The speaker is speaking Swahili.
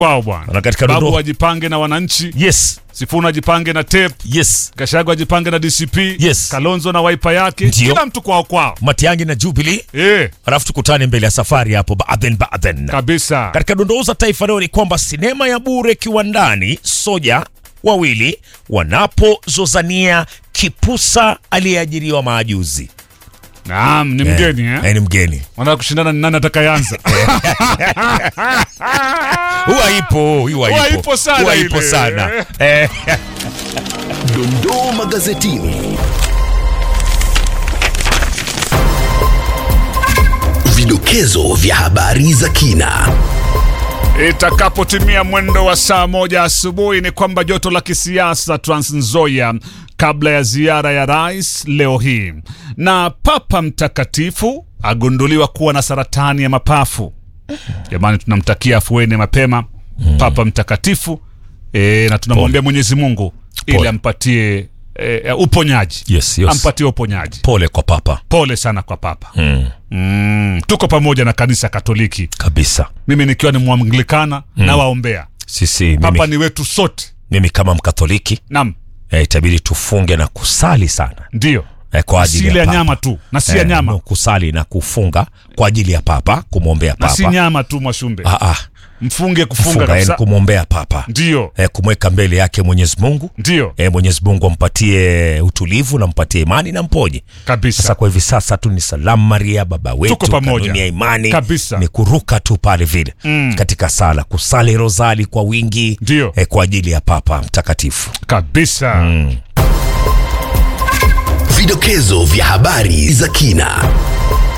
wao bwana. Na katika Babu dondoo- wajipange na wananchi, yes Sifuna ajipange na tape, yes Gashago ajipange na DCP, Yes. Kalonzo na waipa yake, Ndio. kila mtu kwao kwao. Matiangi na Jubilee Eh, alafu tukutane mbele ya safari hapo baadhen baadhen kabisa. katika dondoo za taifa leo ni kwamba sinema ya bure kiwandani soja wawili wanapozozania kipusa aliyeajiriwa maajuzi Naam, ni mgeni eh. Eh, ni mgeni Wanataka kushindana ni nani atakayeanza. huwa ipo huwa Huwa ipo ipo sana Huwa ipo ile. sana eh, Dondoo magazetini. Vidokezo vya habari za kina. Itakapotimia mwendo wa saa moja asubuhi ni kwamba joto la kisiasa Trans Nzoia kabla ya ziara ya rais leo hii, na Papa Mtakatifu agunduliwa kuwa na saratani ya mapafu. Jamani, tunamtakia afueni mapema Papa Mtakatifu e, na tunamwombea Mwenyezi Mungu ili Pole. ampatie e, uponyaji Yes, yes. ampatie uponyaji. pole kwa papa Pole sana kwa Papa. mm, Mm, tuko pamoja na kanisa Katoliki, kabisa mimi nikiwa ni Mwanglikana na waombea sisi Papa mimi, ni wetu sote. mimi kama mkatholiki Naam, eh, itabidi tufunge na kusali sana ndio eh, kwa si ajili ile ya ya papa. nyama tu na si ya Eh, nyama no, kusali na kufunga kwa ajili ya papa kumwombea na si papa nyama tu Mwashumbe, ah, ah, mfunge kufunga kufunga yani kabisa. kumwombea papa Ndio, eh, kumweka mbele yake Mwenyezi Mungu ndio eh, Mwenyezi Mungu ampatie utulivu na mpatie imani na mponye. Sasa kabisa, kwa hivi sasa tu ni salamu Maria baba wetu, Tuko pamoja. kanuni ya imani Kabisa. ni kuruka tu pale vile Mm. katika sala, kusali rozali kwa wingi Ndio. eh, kwa ajili ya papa mtakatifu. kabisa. Vidokezo vya habari za kina.